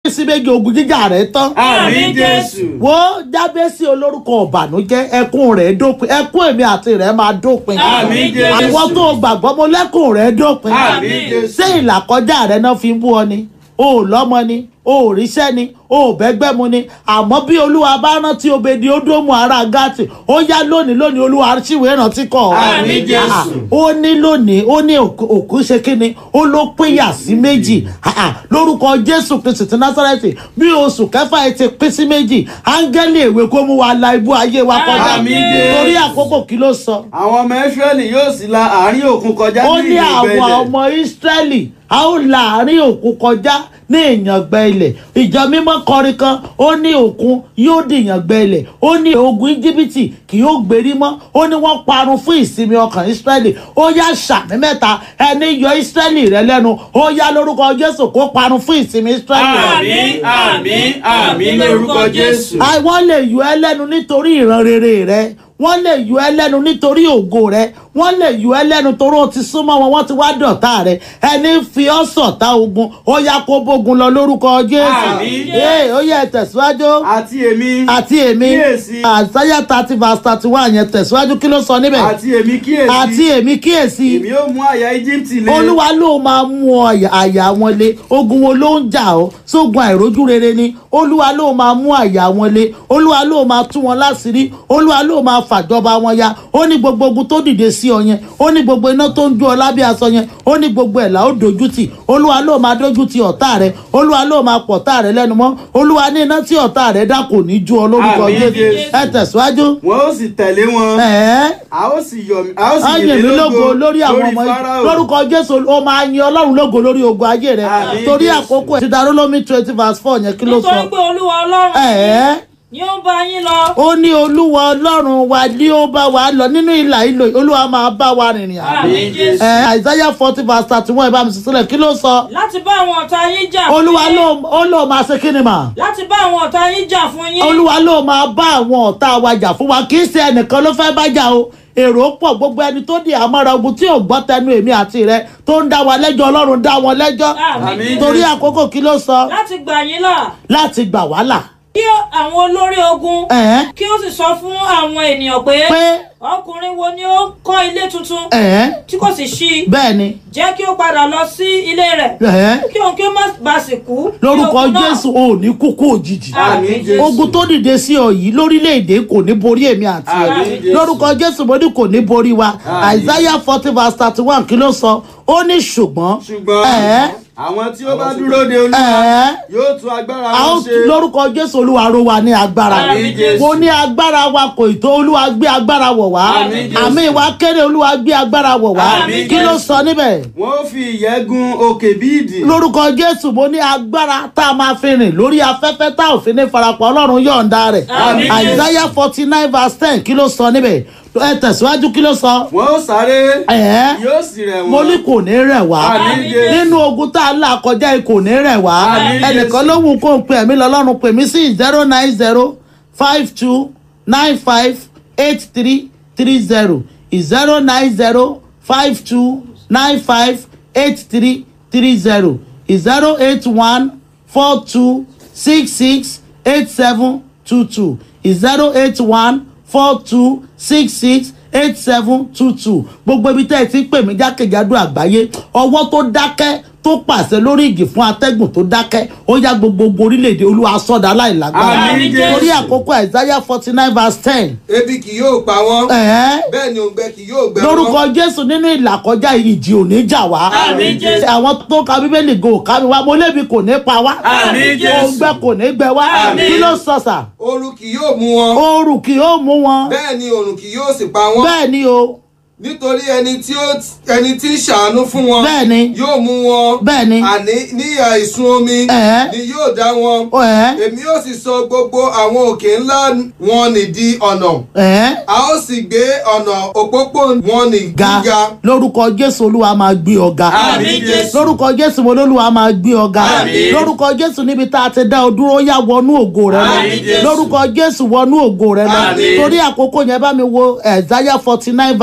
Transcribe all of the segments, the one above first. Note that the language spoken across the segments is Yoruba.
pín sí méjì ogun jíjà rẹ tán àmín jésù wo jábẹ́sì olórúkọ ọ̀bànújẹ́ ẹkún rẹ̀ dópin ẹkún èmi àti rẹ̀ máa dópin Àmín Jésù. àwọn tó gbàgbọ́ mo lẹ́kùn rẹ̀ dópin Àmín Jésù. ṣé ìlàkọjá rẹ̀ náà fi ń bú ọ ni o ò lọ́mọ ni o ò ríṣẹ́ ni o ò bẹ́gbẹ́ mu ni àmọ́ bí olúwa bá rántí obedi ódómù ará gátì ó yá lónìí lónìí olúwa ṣìwé rántí kọ́ ọ. Àmín Jésù. Ah, ó ní lónìí ó ní òkú òkú ṣe kíni ó ló pínyà sí méjì Ah, ah, lórúkọ jésù kristu ti násárẹ́tì bí oṣù kẹfà ẹ ti pín sí méjì áńgẹ́lì èwe kó mú wa la ibú ayé wa kọjá Àmín Jésù. torí àkókò kí ló sọ àwọn ọmọ israẹli yóò sì la àárín òkun kọjá ó ní ní ìgbẹ́ àwọn ilẹ̀ ọmọ ísírẹ́lì a ó la àárín òkun kọjá ní ìyàngbẹ ilẹ̀ ìjọ mímọ́ kọrin kan ó ní òkun yóò di ìyàngbẹ ilẹ̀ ó ní ogun íjíbítì kì yóò gbérí mọ́ ó ní wọ́n parun fún ìsinmi ọkàn ísírẹ́lì ó yá sàmì mẹ́ta ẹni yọ ísírẹ́lì rẹ lẹ́nu ó yá lórúkọ jésù kó parun fún ìsinmi ísírẹ́lì àmín àmín àmín lórúkọ jésù àwọn lè yọ ẹ lẹ́nu nítorí ìran rere rẹ wọ́n lè yọ ẹ lẹ́nu nítorí ògo rẹ wọ́n lè yọ ẹ lẹ́nu torí o ti súnmọ́ wọn wọ́n ti wá dọ̀tá rẹ ẹni fi ọ́ sọ̀tá ogun ó yá kó bógun lọ lórúkọ jésù Àmín. ee ó yẹ tẹ̀síwájú àti èmi àti èmi kíyèsí àsáyà thirty verse thirty one yẹn tẹ̀síwájú kí ló sọ níbẹ̀ àti èmi kíyèsí àti èmi kíyèsí èmi ó mú àyà íjíbítì lé olúwa ló máa mú ọ àyà- àyà wọn lé ogun wo ló ń jà ọ sógun àìrójú rere ni olúwa ló máa mú àyà wọn lé olúwa ló máa tú wọn láṣìírí olúwa ló máa fàjọba wọn ya ó ní gbogbo ogun tó dìde sí ọ yẹn ó ní gbogbo iná tó ń jó ọ lábẹ́ aṣọ yẹn ó ní gbogbo ẹ̀ là ó dojú tì olúwa ló máa dojú ti ọ̀tá rẹ olúwa ló máa pọ̀ ọ̀tá rẹ lẹ́nu mọ́ olúwa ní iná tí ọ̀tá rẹ dá kò ní jó ọ lórúkọ Àmín, jésù Jésù. ẹ tẹ̀síwájú wọn ó sì tẹ̀lé wọn ẹ̀ẹ́ a ó sì yọ̀ mí a ó sì ayé mi lógo lórí àwọn ọmọ yìí Fáráò. lórúkọ jésù ó máa yin ọlọ́run lógo lórí ogun ayé rẹ Àmín, torí Jésù. àkókò ẹ̀ ti darú lómi twenty verse four yẹn kí ló nítorí sọ pé olúwa ọlọ́run ẹ̀ẹ́ ni ó ń bá yín lọ ó ní olúwa ọlọ́run wa ní ó bá wa lọ nínú ìlà ìlò olúwa máa bá wa rìnrìn àjò àmín jésù ẹ̀ àìsáyà forty verse thirty one ìbámu sísílẹ̀ kí ló sọ láti bá àwọn ọ̀tá yín jà fún olúwa yín ló ó ló máa ṣe kí ni mà láti bá àwọn ọ̀tá yín jà fún yín olúwa ló máa bá àwọn ọ̀tá wa jà fún wa kì í ṣe ẹnìkan ló fẹ́ bá jà o èrò pọ̀ gbogbo ẹni tó di àmọ́ra ogun tí ò gbọ́ tẹnu èmi àti rẹ tó ń dá wa lẹ́jọ́ ọlọ́run dá wọn lẹ́jọ́ àmín Àmín. jésù torí àkókò kí ló sọ láti gbà yín là láti gbà wá là kí àwọn olórí ogun ẹ̀ẹ́ kí ó sì sọ fún àwọn ènìyàn pé pé ọkùnrin wo ni ó kọ́ ilé tuntun ẹ̀ẹ́ tí kò sì ṣí bẹ́ẹ̀ ni jẹ́ kí ó padà lọ sí ilé rẹ̀ ẹ̀ẹ́ kí òun kí ó má bàa sì kú ní lórúkọ ogun náà. jésù ò ní kúkú òjijì àmín jésù ogun tó dìde sí ọ yìí lórílẹ̀‐èdè kò ní borí èmi àti ẹ Àmín, Jésù. lórúkọ jésù mo ní kò ní borí wa Àmín. isaiah forty verse thirty one kí ló sọ ó ní ṣùgbọ́n ṣùgbọ́n ẹ̀ẹ́ àwọn tí ó bá dúró de olúwa ẹ̀ẹ́ yóò tún agbára a ó wọn ṣe lórúkọ jésù olúwa ró wa ní agbára Àmín, Jésù. mo ní agbára wa kò tó olúwa gbé agbára wọ̀ wá Àmín, Jésù. àmì wa kéré olúwa gbé agbára wọ̀ wá Àmín, kí ló Jésù. sọ níbẹ̀ wọn ó fi ìyẹ́ gun òkè bí ìdì lórúkọ jésù mo ní agbára tá a máa fi rìn lórí afẹ́fẹ́ tá ò fi ní farapọ̀ ọlọ́run yọ̀ǹda rẹ̀ Àmín, Jésù. isaiah forty nine verse ten kí ló sọ níbẹ̀ ẹ tẹ̀síwájú kí ló sọ wọn ó sáré ẹ̀ẹ́ yóò sì rẹ̀ mo ní wọ́n kò ní rẹ̀ wá Àmín, Jésù. nínú ogun tá a là kọjá yìí kò ní rẹ̀ wá Àmín, ẹnìkan Jésù. ló wù kó ń pè mí lọ́lọ́run pè mí sí zero nine zero five two nine five eight three three zero zero nine zero five two nine five eight three three zero zero eight one four two six six eight seven two two zero eight one four two six six eight seven two two gbogbo ibi tẹ́ ẹ ti ń pè mí jákèjádò àgbáyé ọwọ́ tó dákẹ́ tó pàṣẹ lórí ìgì fún atẹ́gùn tó dákẹ́ ó yá gbogbo orílẹ̀-èdè olúwa sọ́dà aláìlágbára Àmín, Jésù. torí àkókò isaiah forty nine verse ten ebi kì yóò pa wọ́n ẹ̀ẹ́ bẹ́ẹ̀ ni òǹgbẹ kì yóò gbẹ wọ́n lórúkọ jésù nínú ìlàkọjá ìjì ò ní jà wá Àmín, Jésù. àwọn tó ka bíbélì go ká mi wá mo lébi kò ní pa wá Àmín, Jésù. òǹgbẹ kò ní gbẹ wá Àmín. kí ló sọ sà ooru kì yóò mú wọn oòrùn kì yóò mú wọn bẹ́ẹ̀ ni òrùn kì yóò sì pa wọ́n bẹ́ẹ̀ ni o nítorí ẹni tí ó ẹni tí ń ṣàánú fún wọn bẹ́ẹ̀ ni yóò mú wọn bẹ́ẹ̀ ni àní ní àìsùn omi Ẹ̀ẹ́. ni yóò dá wọn ẹ̀ẹ́ èmi yóò sì sọ gbogbo àwọn òkè ńlá wọn nì di ọ̀nà ẹ̀ẹ́ a ó sì gbé ọ̀nà òpópó wọn nì ga gíga lórúkọ jésù olúwa máa gbé ọ ga Àmín, Jésù. lórúkọ jésù mo lólúwa máa gbé ọ ga Àmín. lórúkọ jésù níbi tá a ti dá ọ dúró ó yá wọnú ògo rẹ lọ Àmín, Jésù. lórúkọ jésù wọnú ògo rẹ lọ Àmín. torí àkókò yẹn bá mi wo isaiah forty nine verse twenty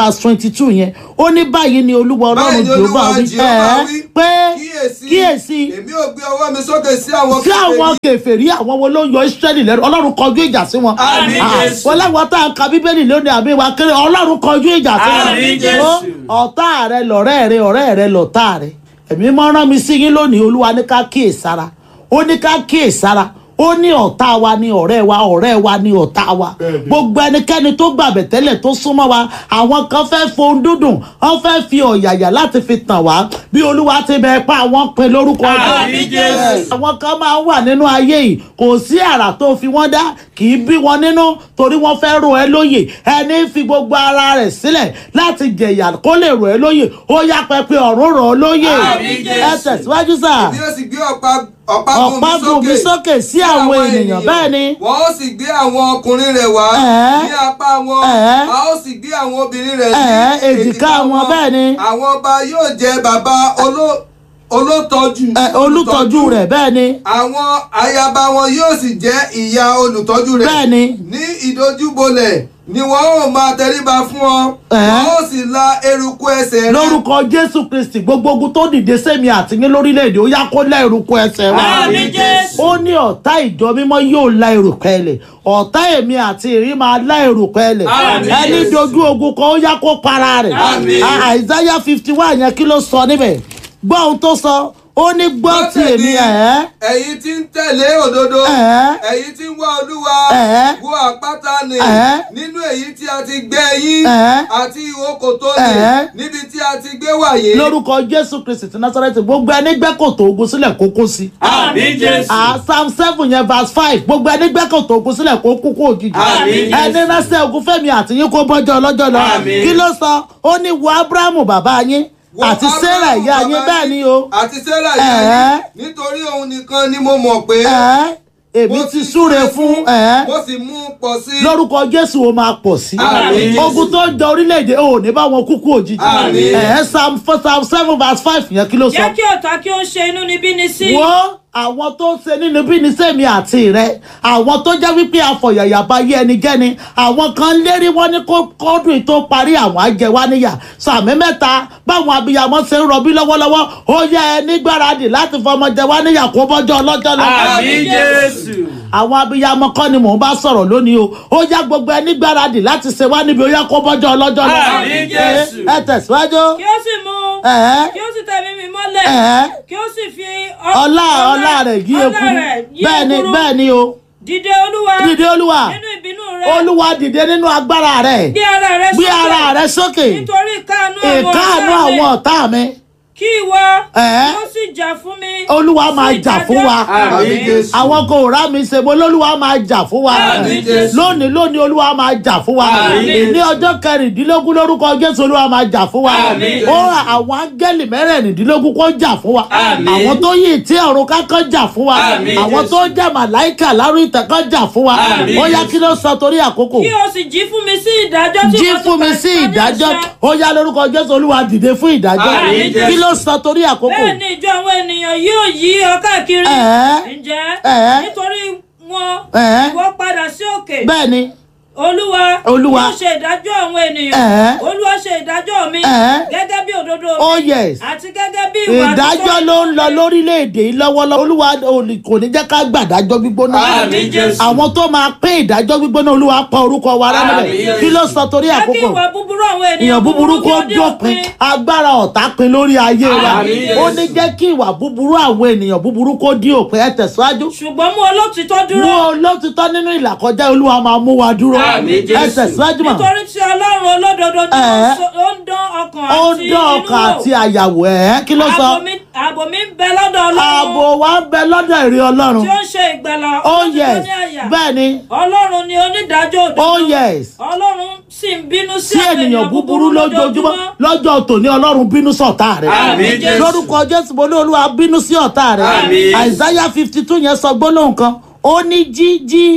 fifty two yẹn ó ní báyìí ni olúwa ọlọ́run Báyìí ni jehova Olúwa wí Jèhófà ẹ̀ wí, pé kíyèsí kíyèsí èmi ò gbé ọwọ́ mi sókè sí àwọn sí àwọn kèfèrí. kèfèrí àwọn wo ló yọ israẹli lẹ́nu ọlọ́run kọjú ìjà sí wọn Àmín, Ah, Jésù. wọn láwọn tá a ka bíbélì lónìí àbí wa kéré ọlọ́run kọjú ìjà sí wọn Àmín, Jésù. Ó, ọ̀tá rẹ lọ̀rẹ́ rẹ ọ̀rẹ́ rẹ lọ̀tá rẹ ẹ̀mí mọ́ rán mi sí yín lónìí olúwa ní ká kíyèsára ó ní ká kíyèsára ó ní ọ̀tá wa ní ọ̀rẹ́ wa ọ̀rẹ́ wa ní ọ̀tá wa gbogbo ẹnikẹ́ni tó gbàgbẹ́ tẹ́lẹ̀ tó súnmọ́ wa àwọn kan fẹ́ fohùn dúdùn wọ́n fẹ́ fi ọ̀yàyà láti fi tàn wá bí olúwa ti bẹ̀ pa àwọn pin lórúkọ Àmín, Jésù. àwọn kan máa ń wà nínú ayé yìí kò sí àrà tó fi wọ́n dá kì í bí wọn nínú torí wọ́n fẹ́ rò ẹ́ lóyè ẹni fi gbogbo ara rẹ̀ sílẹ̀ láti jẹ̀yà kó lè rò ẹ́ lóyè ó yá pẹpẹ ọ̀run rọ̀ ọ́ lóyè Àmín, ẹ Jésù. tẹ̀síwájú sáà bí ó sì gbé ọ̀pá ọ̀págun ọ̀págun mi sókè sí àwọn ènìyàn bẹ́ẹ̀ ni wọ́n ó sì gbé àwọn ọkùnrin rẹ̀ wá Ẹ̀ẹ́. ní apá wọn Ẹ̀ẹ́. a ó sì gbé àwọn obìnrin rẹ̀ Ẹ̀ẹ́, ní èjìká wọn, bẹ́ẹ̀ ni. àwọn ọba yóò jẹ bàbá oló- olótọ́jú ẹ, olùtọ́jú rẹ̀ bẹ́ẹ̀ ni àwọn ayaba wọn yóò sì jẹ́ ìyá olùtọ́jú rẹ̀ bẹ́ẹ̀ ni ní ìdojúbolẹ̀ ni wọ́n ó máa tẹríba fún ọ Ẹ̀ẹ́. wọ́n ó sì la eruku ẹsẹ̀ rẹ̀ lórúkọ jésù kristi gbogbo ogun tó dìde sẹ́mi àtìyín lórílẹ̀‐èdè ó yá kó lá eruku ẹsẹ̀ wa Àmín, Jésù. ó ní ọ̀tá ìjọ mímọ́ yóò lá eruku ẹlẹ̀ ọ̀tá èmi àti ìrí máa lá eruku ẹlẹ̀ Àmín, ẹni Jésù. dojú ogun kan ó yá kó para rẹ̀ Àmín. àìsáyà fifty one yẹn kí ló sọ níbẹ̀ gbọ́ ohun tó sọ ó ní gbọ́ ti èmi ẹ̀ ẹ̀yin tí ń tẹ̀lé òdodo Ẹ̀ẹ́. ẹ̀yin tí ń wá olúwa Ẹ̀ẹ́. wo àpáta nì Ẹ̀ẹ́. nínú èyí tí a ti gbẹ́ yín Ẹ̀ẹ́. àti ìwò kòtò nì Ẹ̀ẹ́. níbi tí a ti gbé wàyé. lórúkọ jésù kristi ti násàrẹ́tì gbogbo ẹni gbẹ́kòtò ogun sílẹ̀ kó kó sí. Àmín, Jésù. Ah, psalm seven yẹn verse five gbogbo ẹni gbẹ́kòtò ogun sílẹ̀ kó kú kó òjijì. Àmín, ẹni Jésù. ránṣẹ́ ogun fẹ́mi àtìyín kó bọ́jọ́ ọlọ́jọ́ lọ. Àmín. kí ló sọ ó ní wo abrahamu bàbá yín Wo àti Ábúráhámù sarah ìyá bàbá yín bẹ́ẹ̀ ni o. àti sarah ìyá Ẹ̀ẹ́. yín nítorí òun nìkan ni mo mọ̀ pé Ẹ̀ẹ́, èmi mo ti súre fún ẹ̀ẹ́ mo sì mú un pọ̀ sí. lórúkọ jésù ó máa pọ̀ sí. Àmín, Jésù. ogun tó ń jẹ orílẹ̀-èdè ò ní bá wọn kúkú òjijì. Àmín. ẹ̀ẹ́ psalm psalm seven verse five yẹn kí ló sọ. jẹ́ kí ọ̀tá kí ó ṣe inú níbí ni sí. wo àwọn tó ń ṣe nínú bí ní sẹ́mi àti rẹ àwọn tó jẹ́ wípé afọ̀yàyà bá yé ẹnikẹ́ni àwọn kan lérí wọn ní kó kọ́dún yìí tó parí àwọn ajẹwà níyà sàmì mẹ́ta báwọn abiyamọ ṣe ń rọbí lọ́wọ́lọ́wọ́ ó yẹ ẹni gbáradì láti fọmọ jẹ wá níyà kó bọ́jọ́ ọlọ́jọ́ lọ. Àmín, Jésù. àwọn abiyamọ kọ́ ni mò ń bá sọ̀rọ̀ lónìí o ó yá gbogbo ẹni gbáradì láti ṣe wá níbi ó yá kó bọ́jọ́ ọlọ́jọ́ lọ. Àmín, Jésù. ẹ tẹ̀síwájú. kí ó sì mú Ẹ̀ẹ́. kí ó sì tẹ̀mí mi mọ́lẹ̀ Ẹ̀ẹ́. kí ó sì fi ọlá ọlá rẹ̀ yí ọlá ekuru rẹ̀ yí bẹ́ẹ̀ ni ekuru. bẹ́ẹ̀ ni o dìde olúwa dìde olúwa nínú ìbínú rẹ olúwa dìde nínú agbára rẹ gbé ara rẹ gbé ara rẹ sókè nítorí ìkáàánú àwọn ìkáàánú ọ̀tá mi. àwọn ọ̀tá mi kí ìwọ Ẹ̀ẹ́. kí ó sì jà fún mi olúwa máa sí jà fún wa ìdájọ́. Àmín, Jésù. àwọn kò rá mi ṣe mo lólúwa máa jà fún wa Àmín, Jésù. lónìí lónìí olúwa máa jà fún wa Àmín. ní ọjọ́ kẹrìndínlógún lórúkọ jésù olúwa máa jà fún wa Àmín. ó ra àwọn áńgẹ́lì mẹ́rẹ̀ẹ̀rìndínlógún kó jà fún wa Àmín. àwọn tó yí ìtí ọ̀run kákan jà fún wa Àmín, àwọn Jésù. tó jẹ́ màláìkà lárú ìtẹ̀kọ́ jà fún wa Àmín, ó yá Jésù. kí ló sọ torí àkókò kí o sì jí fún mi sí ìdájọ́ tí jí wọ́n ti fún mi pa- sí pa ní ìdájọ́ àṣẹ. ó yá lórúkọ jésù olúwa dìde fún ìdájọ́ Àmín, kí Jésù. ló sọ torí àkókò bẹ́ẹ̀ ni ìjọ àwọn ènìyàn yóò yí ọ káàkiri Ẹ̀ẹ́. ǹjẹ́ Ẹ̀ẹ́. nítorí wọn Ẹ̀ẹ́. ìwọ padà sí òkè bẹ́ẹ̀ ni olúwa Olúwa. yóò ṣe ìdájọ́ àwọn ènìyàn Ẹ̀ẹ́. olúwa ṣe ìdájọ́ mi Ẹ̀ẹ́. gẹ́gẹ́ bí òdodo mi Oh, yes. àti gẹ́gẹ́ bí ìwà ìdájọ́ títọ́ ló ń lọ mi. lórílẹ̀‐èdè yìí lọ́wọ́lọ́wọ́ olúwa ò- kò ní jẹ́ ká gbàdájọ́ gbígbóná Àmín, Jésù. àwọn tó máa pín ìdájọ́ gbígbóná olúwa pa orúkọ wa rẹ́ Àmín, níbẹ̀ Jésù. kí ló sọ torí jẹ́ kí àkókò ìwà búburú àwọn èèyàn ènìyàn búburú kó dé dópin agbára ọ̀tá pin lórí ayé wa Àmín, ó Jésù. ní jẹ́ kí ìwà búburú àwọn ènìyàn búburú kó dí òpin ẹ tẹ̀síwájú ṣùgbọ́n mú olótìtọ́ dúró mú olótìtọ́ nínú ìlàkọjá olúwa máa mú wa dúró Àmín, ẹ Jésù. tẹ̀síwájú mọ́ nítorí tí ọlọ́run olódodo ni ó Ẹ̀ẹ́. ń sọ- ó ń dán ọkàn ó àti ń dán inú ọkàn wò. àti àyàwó ẹ̀ kí ló sọ Ààbò mi- ààbò mi ń bẹ lọ́dọ̀ ààbò ọlọ́run wa ń bẹ lọ́dọ̀ ìrìn ọlọ́run tí ó ń ṣe ìgbàlà oh olótìtọ́ yes ní àyà bẹ́ẹ̀ ni ọlọ́run ni onídàájọ́ òdodo oh yes ọlọ́run sì ń bínú sí sí ènìyàn búburú lójoojúmọ́ lọ́jọ́ tòní ọlọ́run bínú sí ọ̀tá rẹ̀ Àmín, Jésù. lórúkọ jésù mo ní olúwa bínú sí ọ̀tá rẹ̀ Àmín. àìsáyà fifty two yẹn sọ gbólóhùn kan ó ní jí jí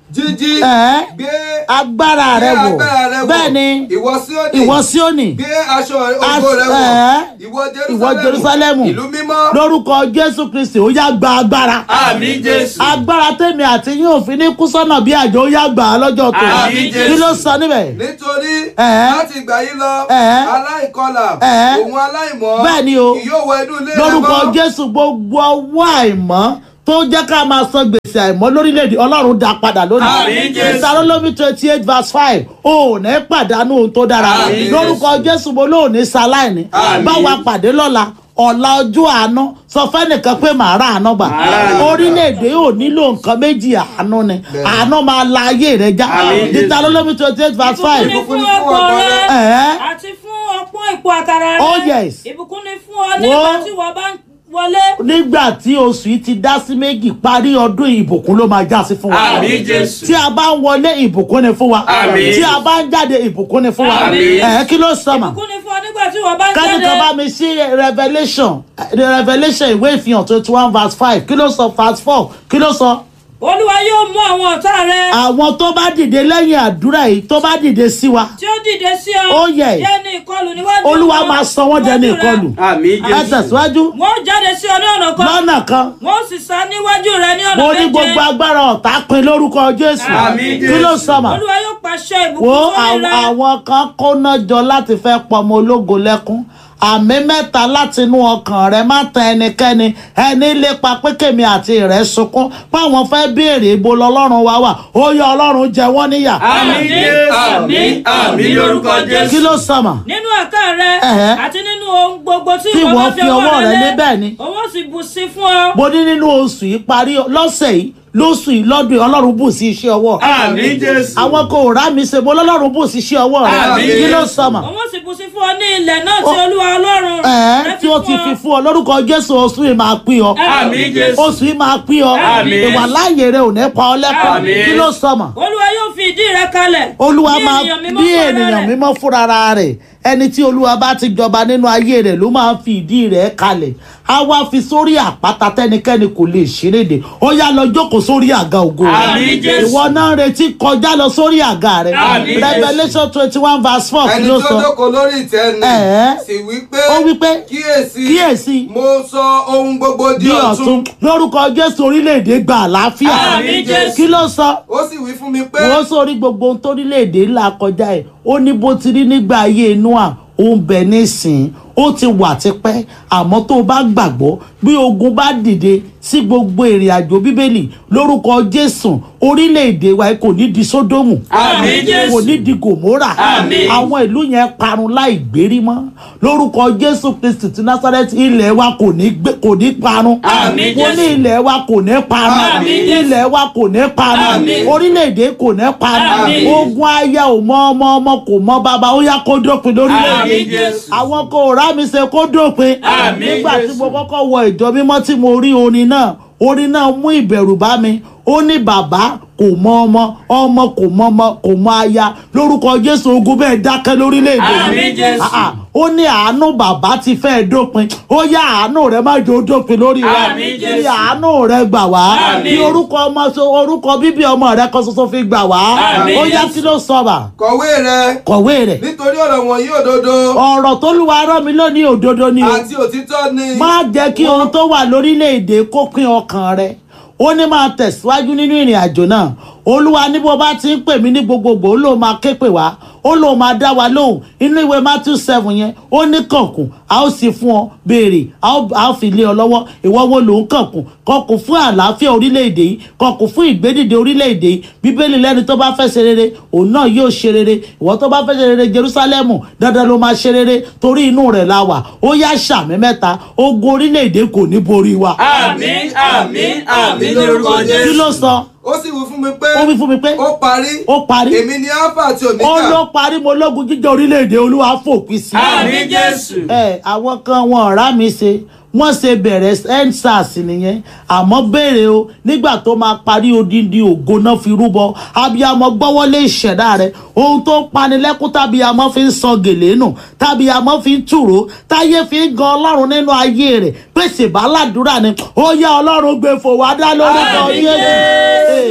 jíjí Ẹ̀ẹ́. gbé agbára gbé rẹ wò agbára rẹ wò bẹ́ẹ̀ ni ìwọ Síónì ìwọ Síónì gbé aṣọ ògo rẹ wò Ẹ̀ẹ́. ìwọ ìwọ Jerúsálẹ́mù Jerúsálẹ́mù ìlú mímọ́ lórúkọ Jésù Kristi ó yá gba agbára àmín jésù agbára tèmi àti yín òfin ní kú sọ́nà bí àjò ó yá gbà á lọ́jọ́ tó Àmín, kí ló sọ níbẹ̀ nítorí Ẹ̀ẹ́. láti ìgbà yìí lọ Ẹ̀ẹ́. aláìkọlà Ẹ̀ẹ́. òun aláìmọ́ Bẹ́ẹ̀ ni o. kì yóò wọ inú ilé rẹ lórúkọ mọ́. Jésù gbogbo ọwọ́ àìmọ́ tó jẹ́ ká máa san gbèsè àìmọ́ lórílẹ̀‐èdè Ọlọ́run dá padà lónìí Àmín, Jésù. ìsàlólómi twenty eight verse five ò ní pàdánù ohun tó dára Àmín, lórúkọ Jésù mo lóò ní sáláìní Àmín. báwa pàdé lọ́la ọ̀la ọjọ́ àánú sọ fẹ́nìkan pé màá rà àánú gbà Màá rà àánú gbà. orílẹ̀-èdè ò nílò nǹkan méjì àánú ni àánú máa la ayé rẹ já Àmín, Jésù. ìsàlólómi twenty eight verse five ìbùkún ni fún ọkọ rẹ Ẹ̀ẹ́. àti fún ọpọ́n ipò àkàrà rẹ Oh, yes. ìbùkún ni fún ọ nígbà Wo- tí wọ́n bá ń wọlé nígbà tí oṣù yìí ti dá sí méjì parí ọdún ìbùkún ló máa já sí fún wa àmín jésù tí a bá ń wọlé ìbùkún ni fún wa Àmín. tí a bá ń jáde ìbùkún ni fún wa Àmín. ẹ kí ló sọ mà ìbùkún ni fún ọ nígbà tí wọ́n bá ń kánìkan bá jáde mi sí revelation the revelation ìwé ìfihàn twenty one verse five kí ló sọ verse four kí ló sọ olúwa yóò mú àwọn ọ̀tá rẹ àwọn tó bá dìde lẹ́yìn àdúrà yìí tó bá dìde sí wa tí ó dìde sí ọ Oh, yes. jẹ́ ní ìkọlù níwájú olúwa wọn, máa sọ wọ́n dẹni níwájú rẹ. ìkọlù àmín ẹ jésù tẹ̀síwájú wọ́n jáde sí ọ ní ọ̀nà kan lọ́nà kan wọ́n sì sá níwájú rẹ ní ọ̀nà mo ní méje gbogbo agbára ọ̀tá pin lórúkọ jésù Àmín, kí ló Jésù. sọ mà. olúwa yóò pàṣẹ ìbùkún wo sórí àwọn rẹ àwọn kan kóná jọ láti fẹ́ pọmọ ológo lẹ́kún àmì mẹ́ta láti inú ọkàn rẹ má tan ẹnikẹ́ni ẹni lépa pé kèmi àti rẹ̀ sunkún páwọn fẹ́ béèrè ibo lọ́lọ́run wá wà ó yọ ọlọ́run jẹ wọ́n níyà àmín jésù àmín àmín lórúkọ jésù kí ló sọmọ nínú àká rẹ Ẹ̀hẹ́. àti nínú ohun gbogbo tí Tí ìwọ ìwọ bá fi ọwọ́ rẹ lé bẹ́ẹ̀ ni. owó sì bù sí fún ọ mo ní nínú oṣù yìí parí lọ́sẹ̀ yìí lóṣù yìí lọ́dún yìí ọlọ́run bù sí iṣẹ́ ọwọ́ àmín jésù àwọn kò rá mi ṣe mo lọ́lọ́run bù sí iṣẹ́ ọwọ́ rẹ Àmín. kí ló sọmọ owó sì bù sí fún ọ ní ilẹ̀ náà tí Ó- olúwa ọlọ́run ẹ̀ẹ́ rẹ tí ó ti fi fún ọ lórúkọ jésù oṣù yìí máa pín ọ àmín jésù oṣù yìí máa pín ọ Àmín. ìwà láàyè rẹ ò ní pa ọ lẹ́kọ̀ọ́ Àmín. kí ló sọmọ olúwa yóò fi ìdí rẹ kalẹ̀ olúwa bí máa ènìyàn mímọ́ bí fún ara ènìyàn rẹ̀. mímọ́ fúnra rẹ̀ ẹni tí olúwa bá ti jọba nínú ayé rẹ̀ ló máa fi ìdí rẹ̀ kalẹ̀ á wá fi sórí àpáta tẹ́nikẹ́ni kò lè ṣeréde ó yá lọ jókòó sórí àga ògo rẹ̀. Àmín, Jésù. ìwọ náà ń retí kọjá lọ sórí àga rẹ̀ Àmín, Jésù. revelation twenty one verse four kí ẹni ló tó sọ jókòó lórí ìtẹ́ ni Ẹ̀ẹ́. sì wí pé ó wí pé kíyèsí kíyèsí mo sọ ohun gbogbo di bí ọ̀tun ọ̀tún lórúkọ jésù orílẹ̀-èdè gba àlàáfíà Àmín, Jésù. kí ló sọ ó sì wí fún mi pé wọ́n sórí gbogbo ohun torílẹ̀-èdè ńlá kọjá ẹ̀ ó ní bó ti rí nígbà ayé noah ó ń bẹ nísìn ó ti wà tipẹ́ àmọ́ tó o bá gbàgbọ́ bí ogun bá dìde sí gbogbo ìrìn àjò bíbélì lórúkọ jésù orílẹ̀-èdè wa kò ní di sódómù Àmín, Jésù. kò ní di gòmórà Àmín. àwọn ìlú yẹn parun láì gbérí mọ́ lórúkọ jésù kristi ti násárẹ́tì ilẹ̀ wa kò ní gbé- kò ní parun Àmín, mo ní Jésù. ilẹ̀ wa kò ní parun Àmín, Jésù. ilẹ̀ wa kò ní parun Àmín. orílẹ̀-èdè kò ní parun Àmín. ogun aya ò mọ ọmọ ọmọ kò mọ bàbá ó yá kó dópin lórílẹ̀-èdè Àmín, Jésù. àwọn kò rá mi ṣe kó dópin Àmín, nígbà tí Jésù. mo kọ́kọ́ wọ ìjọ mímọ́ tí mo rí orin náà orin náà mú ìbẹ̀rù bá mi ó ní bàbá kò mọ ọmọ ọmọ kò mọ ọmọ kò mọ aya lórúkọ jésù ogun bẹ́ẹ̀ dákẹ́ lórílẹ̀‐èdè Àmín, Jésù. Ah, ah. ó ní àánú bàbá ti fẹ́ dópin ó yá àánú rẹ má jò dópin lórí wa Àmín, kí Jésù. àánú rẹ gbà wá Àmín. kí orúkọ ọmọ so orúkọ bíbí ọmọ rẹ kan ṣoṣo fi gbà wá Àmín, ó yá Jésù. kí ló sọ bà kọ̀wé rẹ kọ̀wé rẹ̀ nítorí ọ̀rọ̀ wọ̀nyí òdodo ọ̀rọ̀ tó lùwà rán mi lónìí òdodo ni o àti òtítọ́ ni má jẹ́ kí ohun tó wà lórílẹ̀‐èdè kó pín ọkàn rẹ ó ní máa tẹ̀síwájú nínú ìrìn àjò náà olúwa ní bó bá ti ń pè mí ní gbogbogbò ó lóun máa ké pè wá ó lóun máa dá wa lóhùn inú ìwé matthew seven yẹn ó ní kànkùn a ó sì fún ọ béèrè a ó a ó fi lé ọ lọ́wọ́ ìwọ wo lòun kànkùn kọkùn fún àlàáfíà orílẹ̀-èdè yìí kọkùn fún ìgbédìde orílẹ̀-èdè yìí bíbélì lẹ́ni tó bá fẹ́ ṣe rere òun náà yóò ṣe rere ìwọ tó bá fẹ́ ṣe rere jerusalemu dandan ló máa ṣe rere torí inú rẹ̀ la wà ó yá ṣàmì mẹ́ta ogun orílẹ̀-èdè kò ní borí wa àmín àmín àmín lórúkọ kí jésù ló sọ ó sì wí fún mi pé ó wí fún mi pé ó parí ó parí èmi ni alpha àti ó omega ló parí mo lógun jíjẹ orílẹ̀-èdè olúwa fòpin sí àmín jésù ẹ àwọn kan wọn ọ̀rá mi ṣe wọ́n ṣe bẹ̀rẹ̀ endsars nìyẹn àmọ́ béèrè o nígbà tó máa parí odindi ògo náà fi rúbọ abiyamọ gbọ́wọ́lé ìṣẹ̀dá rẹ̀ ohun tó ń panilẹ́kún tábíyamọ fi ń sọ gèlè nù tábíyamọ fi ń tùró táyé fi ń gan ọlọ́run nínú ayé rẹ̀ pèsè bàálàdúrà ni ó yá ọlọ́run gbé fò wá dá lórúkọ Àmín, Jésù. Jésù. Hey,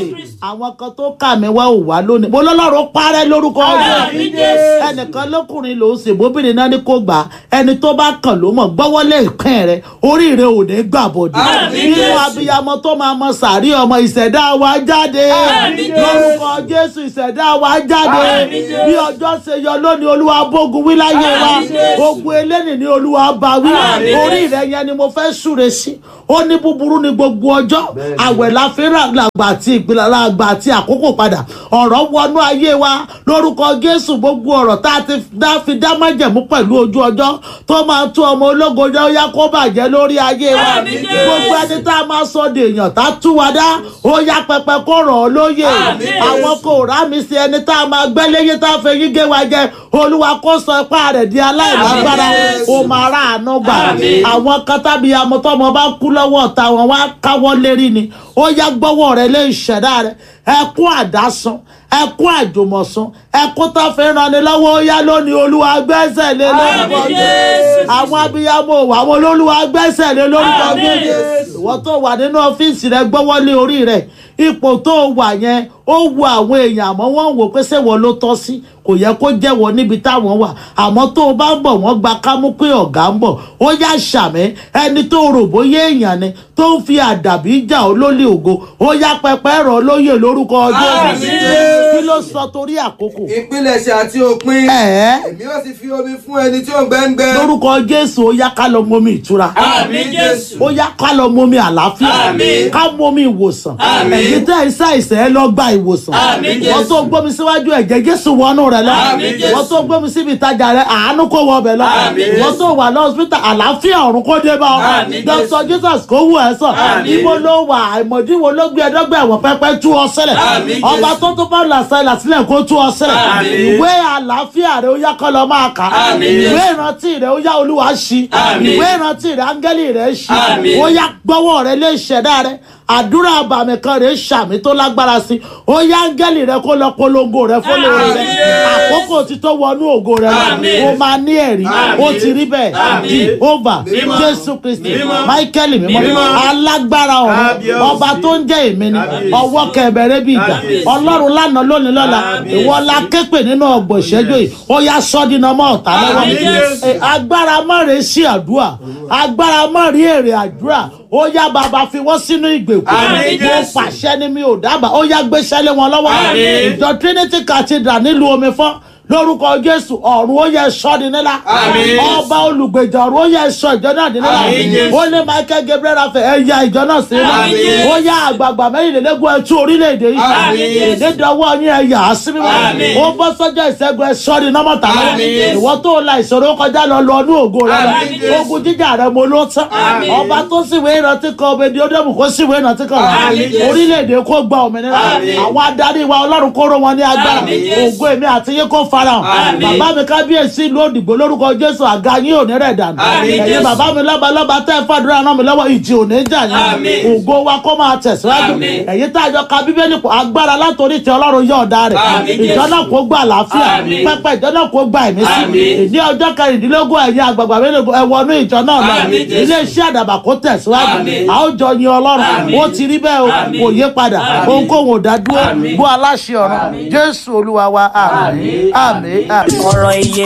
Kristi. àwọn kan tó kà mí wá ò wá lónìí mo lọ́lọ́run parẹ́ lórúkọ Àmín, Jésù Jésù. ẹnìkan lókùnrin ló ń ṣe bóbìnrin náà ní kó gbà á. ẹni tó bá kàn ló mọ̀ gbọ́wọ́lé ìpín rẹ orí rẹ ò ní gbà bọ̀dọ̀ Àmín, nínú Jésù. abiyamọ tó máa mọ sàárì ọmọ ìṣẹ̀dá wa jáde Àmín, Jésù. lórúkọ Jésù ìṣẹ̀dá wa jáde Àmín, Jésù. bí ọjọ́ ṣe yọ lónìí olúwa bógun wí láyé wa Àmín, Jésù. ogun eléni ní olúwa bá wí Àmín, orí rẹ yẹn ni mo fẹ́ súre sí ó ní búburú ní gbogbo ọjọ́ àwẹ̀ la fi rà làgbà àti ìpìlẹ̀ làgbà àti àkókò padà ọ̀rọ̀ wọnú ayé wa lórúkọ Jésù gbogbo ọ̀rọ̀ tá a ti dá fi dá májẹ̀mú pẹ̀lú ojú ọjọ́ tó máa tú ọmọ ológo jẹ́ ó yá kó bàjẹ́ lórí ayé wa Àmín, Jésù. gbogbo ẹni tá a máa sọ de èèyàn tá a tú wa dá ó yá pẹpẹ kó rọ̀ ọ́ lóye Àmín. àwọn kò rá mi sí ẹni tá a máa gbẹ́ léyé tá a fẹ́ yí gé wa jẹ olúwa kó sọ ipá rẹ̀ di aláìlágbára Àmín, Jésù. ó máa rà àánú gbà Àmín. àwọn kan tábí amọ̀tọ́mọ bá kú lọ́wọ́ ọ̀tá wọn wá káwọ́ lérí ni ó yá gbọ́wọ́ rẹ lé ìṣẹ̀dá rẹ ẹkún àdásán ẹkún àjùmọ̀sán ẹkún tó fi ràn ní lọ́wọ́ ó yá lónìí olúwa gbẹ́sẹ̀ lé lórúkọ Àmín, Jésù Jésù. àwọn abiyamọ òwò àwọn olólùwà gbẹ́sẹ̀ lé lórúkọ Àmín. Jésù ìwọ tó wà nínú ọ́fíìsì rẹ gbọ́wọ́ lé orí rẹ ipò tó wà yẹn ó wu àwọn èèyàn àmọ́ wọ́n ń wò pé ṣé wọ́n ló tọ́ sí kò yẹ kó jẹ́wọ́ níbi táwọn wà àmọ́ tó o bá ń bọ̀ wọ́n gba kámú pé ọ̀gá ń bọ̀ ó yá ṣàmì ẹni tó rò bóyá èèyàn ni tó ń fi àdàbí jà ó lólè ògo ó yá pẹpẹ rọ̀ lóyè lórúkọ Jésù Àmín. kí ló sọ torí àkókò ìpilẹ̀ṣẹ̀ àti òpin ẹ̀ẹ́ èmi ó sì fi omi fún ẹni tí ó ń gbẹ́ngbẹ́ lórúkọ Jésù ó yá ká lọ mọmi ìtura Àmín, Jésù. ó yá ká lọ mọmi àlàáfíà Àmín. ká mọmi ìwòsàn Àmín. ẹ̀yin tẹ́ ẹ ṣàìsàn ẹ lọ gba ìwòsàn Àmín, wọ́n Jésù. tó gbómi síwájú ẹ̀jẹ̀ Jésù wọnú rẹ lọ Àmín, Jésù. wọ́n tó gbómi síbi ìtajà rẹ àánú kó wọ ọbẹ̀ lọ Àmín, wọ́n Jésù. tó wà lọ́sítà àlàáfíà ọ̀run kó dé bá ọ Àmín, Dr. Jesus kó wù ẹ́ sàn Àmín. ibo ló wà àìmọ̀dí wo ló gbé ẹ̀dọ́gbẹ̀ ẹ̀wọ̀n pẹ́pẹ́ tú ọ sílẹ̀ Àmín, ọba Jésù. tó tó bá làṣẹ làṣílẹ̀ kó tú ọ sílẹ̀ Àmín. ìwé àlàáfíà rẹ ó yá kọ́ lọ máa kà á Àmín, ìwé Jésù. ìrántí rẹ ó yá olúwa ṣí Àmín. ìwé ìrántí rẹ áńgẹ́lì rẹ ṣí Àmín. ó yá gbọ́wọ́ rẹ lé ìṣẹ̀dá rẹ àdúrà àbàmì kan rẹ ṣàmì tó lágbára sí ó yá áńgẹ́lì rẹ kó lọ polongo rẹ fọlọ́wọ́ rẹ Àmín. àkókò ti tó wọnú ògo rẹ lọ Àmín. ó máa ní ẹ̀rí Àmín. ó ti rí bẹ́ẹ̀ Àmín. Jehovah Mímọ́. Jésù Kristi Mímọ́. Michael mímọ́ Mímọ́. alágbára ọ̀run Kábíyèsí. ọba tó ń jẹ́ èmi ni Kábíyèsí. ọwọ́ kẹbẹ̀rẹ̀ bí ìjà Kábíyèsí. ọlọ́run lánàá lónìí lọ́la Kábíyèsí. ìwọ la képe nínú ọgbọ̀n ìṣẹ́jú yìí ó yá sọ́dínà mọ́ ọ̀tá lọ́wọ́ Àmín, Jésù. Eh, agbára mọ́rẹ̀ sí àdúrà agbára mọ́rẹ̀ èrè àdúrà ó yá bàbá fi wọ́n sínú ìgbèkùn Àmín, mo Jésù. pàṣẹ ni mi ò dábàá ó yá gbéṣẹ́ lé wọn lọ́wọ́ Àmín. ìjọ Trinity Cathedral nílùú omi fọ́n lórúkọ Jésù ọ̀run ó yẹ sọ́ di nílá Àmín. ọba olùgbèjà ọ̀run ó yẹ sọ ìjọ náà di nílá Àmín, Jésù. ó ní Michael Gabriel Raphael ẹ ya ìjọ náà sí nílá Àmín, Jésù. ó yá àgbààgbà mẹ́rìnlélógún ẹ tú orílẹ̀-èdè yìí Àmín, Jésù. ìdídọ́wọ́ yín ẹ yà á sí mímọ́ Àmín. ó bọ́ sọ́jọ́ ìṣẹ́gun ẹ sọ́ di nọ́mọ̀tà lọ́wọ́ Àmín, Jésù. ìwọ tó la ìṣòro kọjá lọ lọ ní ògo rẹ lọ Àmín, Jésù. ogun jíjà rẹ mo ló tán Àmín. ọba tó síwèé ìrántí kan obìnrin ódòmù kó síwèé ìrántí kan Àmín, Jésù. orílẹ̀-èdè kó gba òmìnira Àmín. àwọn adarí wa ọlọ́run kó ró wọn ní agbára Àmín, Jésù. ògo èmi àti yín kó farahàn Àmín. bàbá mi kábíyèsí ìlú òdìgbò lórúkọ jésù àga yín ò ní rẹ̀ dànù Àmín, ẹ̀yin Jésù. bàbá mi lọ́ba lọ́ba tẹ́ ẹ fàdúrà ràn mí lọ́wọ́ ìjì ò ní jà yín Àmín. ògo wa kó máa tẹ̀síwájú Àmín. ẹ̀yin tá a jọ ka bíbélì pọ̀ agbára látòrí tí ọlọ́run yọ̀ ọ̀dà rẹ̀ Àmín, ìjọ Jésù. náà kó gba àlàáfíà Àmín. pẹpẹ ìjọ náà kó gba ẹ̀mí sí Àmín. ìní ọjọ́ kẹrìndínlógún ẹ̀yin àgbààgbà mélòó ẹ wọnú ìjọ náà lọ Àmín, Jésù. ilé iṣẹ́ àdàbà kó tẹ̀síwájú Àmín. a ó jọ yin ọlọ́run Àmín. ó ti rí bẹ́ẹ̀ o Àmín. kò yé padà Àmín. ohunkóhun ò dá dúró Àmín. bó aláṣẹ ọ̀run jésù olúwa wa àmín àmín àmín. ọ̀rọ̀ ìyè